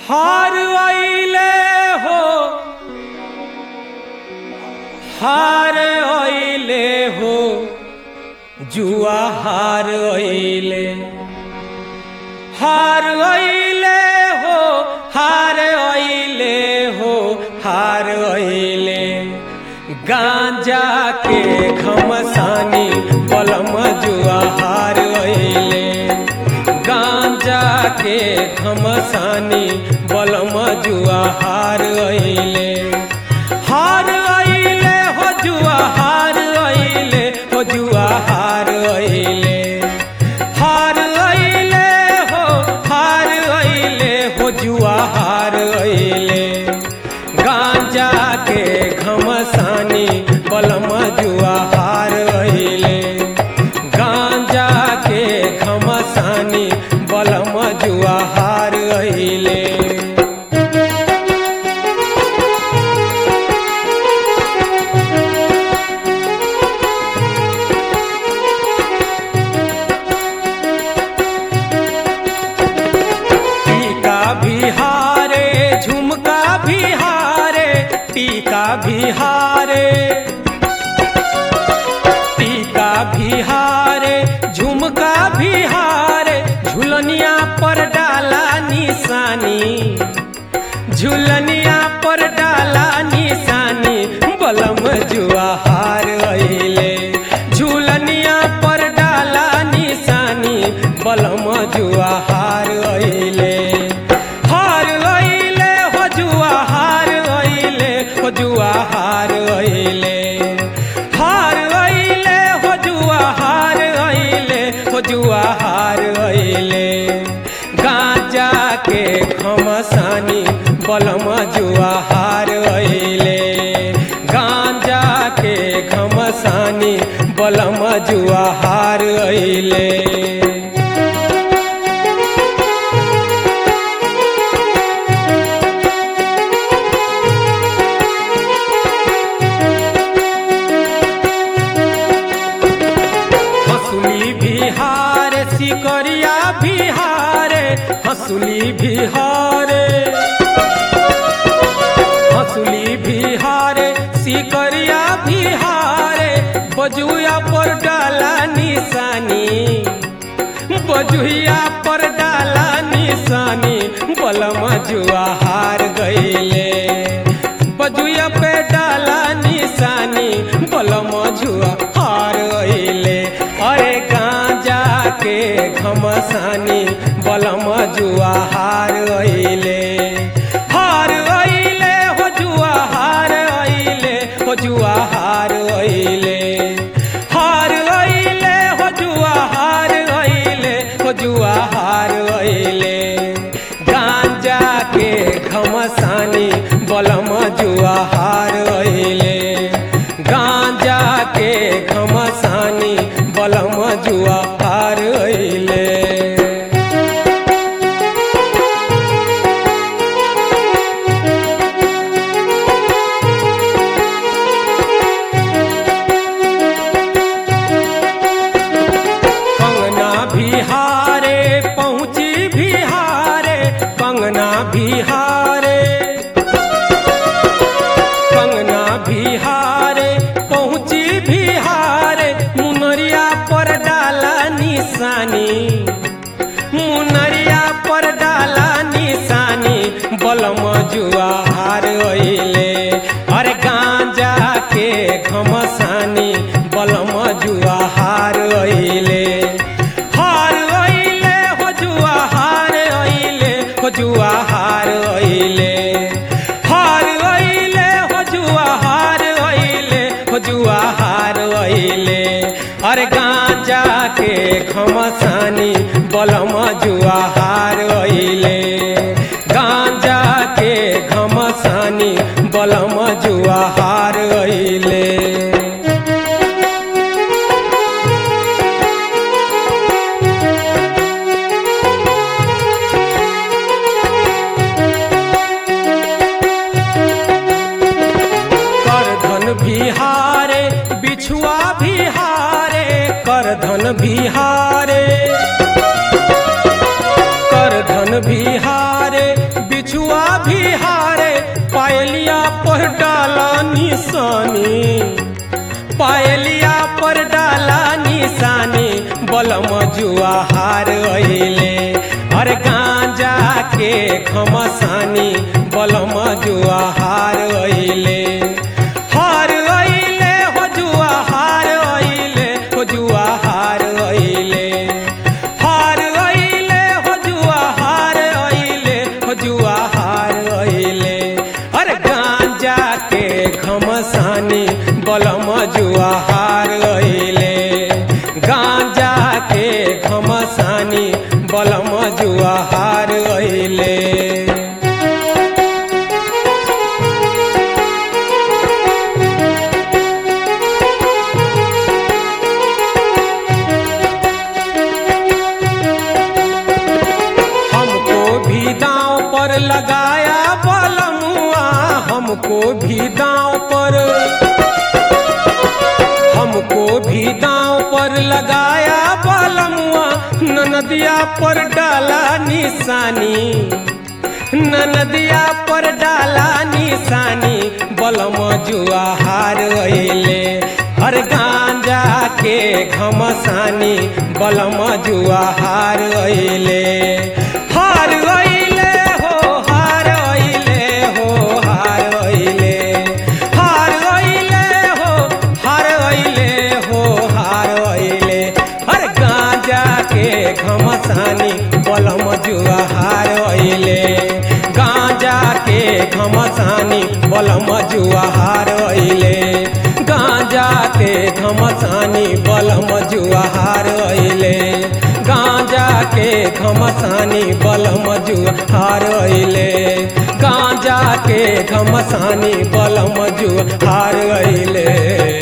हार आइले हो हार आइले हो जुआ हार आइले हार आइले हो हार आइले हो हार आइले गांजा के घमसानी पलम जुआ हार आइले गांजा के घमसानी बलम जुआ हार आइले हार आइले हो जुआ हार आइले हो जुआ हार आइले हार आइले हो हार आइले हो जुआ हार आइले गांजा के घमसानी बलम जुआ हार आइले गांजा के घमसानी बलम जुआ हार आइले टीका बिहारे झुमका बिहारे टीका बिहारे टीका बिहारे झुमका बिहारे झुलनिया पर डाला निशानी झुलनिया पर डाला निशानी बलम जुआ हार अइले झुलनिया पर डाला निशानी बलम जुआ हार अइले हार अइले हो जुआ हार अइले हो जुआ हार अइले हार अइले हो जुआ हार अइले हो जुआ हार अइले गांजा के घमसानी बलम जुआ हार अइले गांजा के घमसानी बलम जुआ हार अइले हंसुली बिहार सिकरिया बिहारे हंसुली बिहारे हंसुली बिहारे सिकरिया बिहारे बजुआ पर डाला निशानी बजुआ पर डाला निशानी बलम जुआ हार गईले बजुआ पे डाला निशानी बलम जुआ हार गईले अरे गांजा के घमसानी बलम जुआ हार गईले हार गईले हो जुआ हार गईले हो जुआ हार गईले हार गईले हो जुआ हार गईले हो जुआ हार गईले गांजा के घमसानी बलम जुआ हार गईले गांजा के घमसानी बलम जुआ हार गईले कंगना बिहारे पहुँची बिहारे कंगना बिहारे कंगना बिहारे पहुँची बिहारे मुनरिया पर डाला निशानी मुनरिया पर डाला निशानी बलम जुआ हार अइले अरे गांजा के घमसानी बलम जुआ हार अइले हार अइले हो जुआ हार अइले हो जुआ हार अइले हार अइले हो जुआ हार अइले हो जुआ हार अइले अरे गांजा के घमसानी बलम जुआ हार अइले गांजा के घमसानी बलम जुआ हार अइले करधन बिहारे बिछुआ बिहारे करधन बिहारे करधन बिहारे बिछुआ निशानी पायलिया पर डाला निशानी बलम जुआ हार अइले अरे गांजा के घमसानी बलम जुआ हार अइले हार अइले हो जुआ हार अइले हो जुआ हार अइले हार अइले हो जुआ हार अइले हो जुआ हार अइले अरे गांजा के घमसानी बलम जुआ हार अइले गांजा के घमसानी बलम जुआ हार अइले हमको भी दांव पर लगाया बलमुआ हमको भी दांव पर हमको भी दांव पर लगाया बलमुआ ननदिया पर डाला निशानी ननदिया पर डाला निशानी बलम जुआ हार अइले हर गांजा के घमसानी बलम जुआ हार अइले हार अइले हो हार अइले हो हार अइले हार अइले हो हार अइले हो हार अइले हर गांजा के घमसानी बलम जुआ हार अइले गांजा के घमसानी बलम जुआ हार अइले गांजा के घमसानी बलम जुआ हार अइले गांजा के घमसानी बलम जुआ हार अइले गांजा के घमसानी बलम जुआ हार अइले